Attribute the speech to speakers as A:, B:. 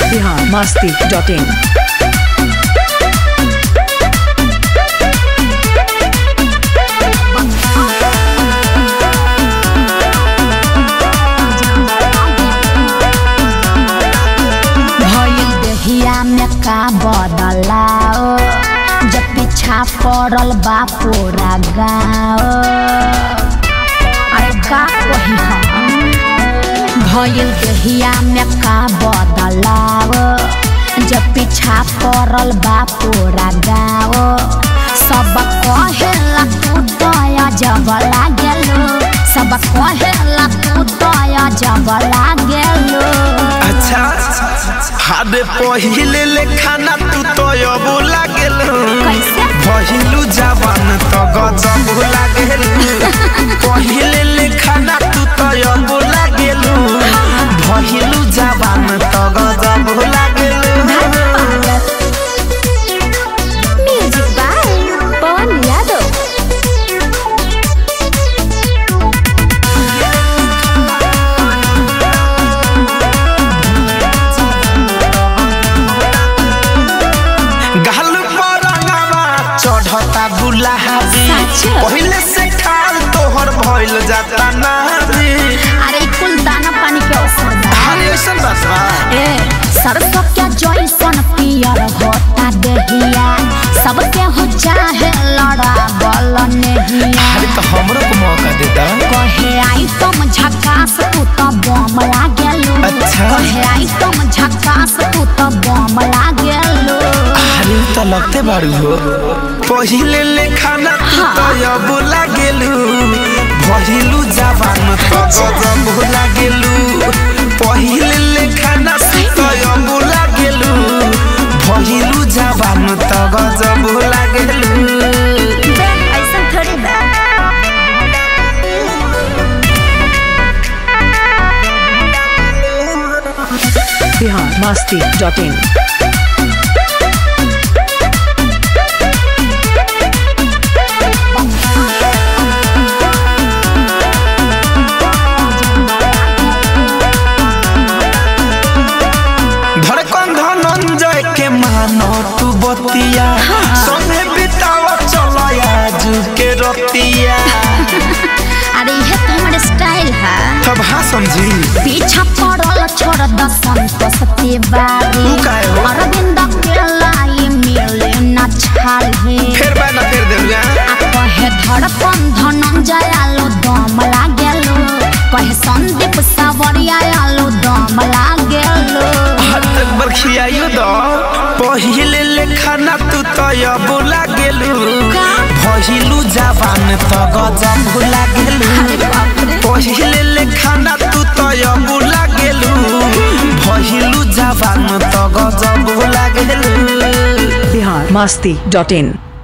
A: Bihar Masti dot in
B: भइल देहिया में का बदलाओ जब पीछा पड़ल बा पूरा गाँव अरे का कही हम भइल देहिया में का बदलाओ जब पीछा पड़ल बा पूरा गाँव सब कहेला तू दया जब लागेलो सब कहेला तू दया जब लागेलो
C: अच्छा हादे पहिले ले खाना तू तो अब लागेल
B: कैसे?
C: पहिलू जवान तो गजब लागेल पहिले ले खाना तू तो अब लागेल पहिलू जवान तो गजब लागेल
B: म्यूजिक बाय पवन यादव
C: गाल पर रंगवा चढ़ता गुलाबी
B: सच?
C: पहिले से खाल तोहर भइल जाता नारी
B: अरे कुल दाना पानी के असर बा।
C: अरे ऐसन बात बा
B: ए सरसों के जैसन पियर होता देहिया सबके हो चाहे लड़ा बल नेहिया
C: अरे तो हमरो को मौका दे दा
B: कहे आई तुम झकास तू तो बम लागेलो
C: अच्छा।
B: कहे आई तुम झकास तू तो बम लागेलो
C: अरे तो लगते बारू हो पहिले ले खाना तू तो अब लागेलू पहिलू जवान तो गजब लागेलू पहिले ले खाना तू तो अब लागेलू पहिलू जवान तो गजब लागेलू
B: ऐसा थोड़ी बा
A: बिहार मस्ती डॉट इन
C: धड़कन धनंजय के मानो तू बतिया संगे बितावा चलो आज के रतिया
B: अरे ये तो हमारे स्टाइल है
C: तब हाँ समझी
B: पीछा पड़ल छोड़ द संतोष तिवारी
C: तू काहे हो?
B: अरविंद के लाई मिले न छाले
C: फिर बैना फिर देलिया
B: आ कहे धड़कन धनंजय आलो दम लागेलो कहे संदीप सावरिया आलो दम लागेलो
C: हद तक बरखियायो दो पहिले ले खाना तू तो अब लागेलू भइलू जवान तो गजब लागेलू पहिले ले खाना तू तो अब लागेलू भइलू जवान तो गजब लागेलू
A: बिहार मस्ती डॉट इन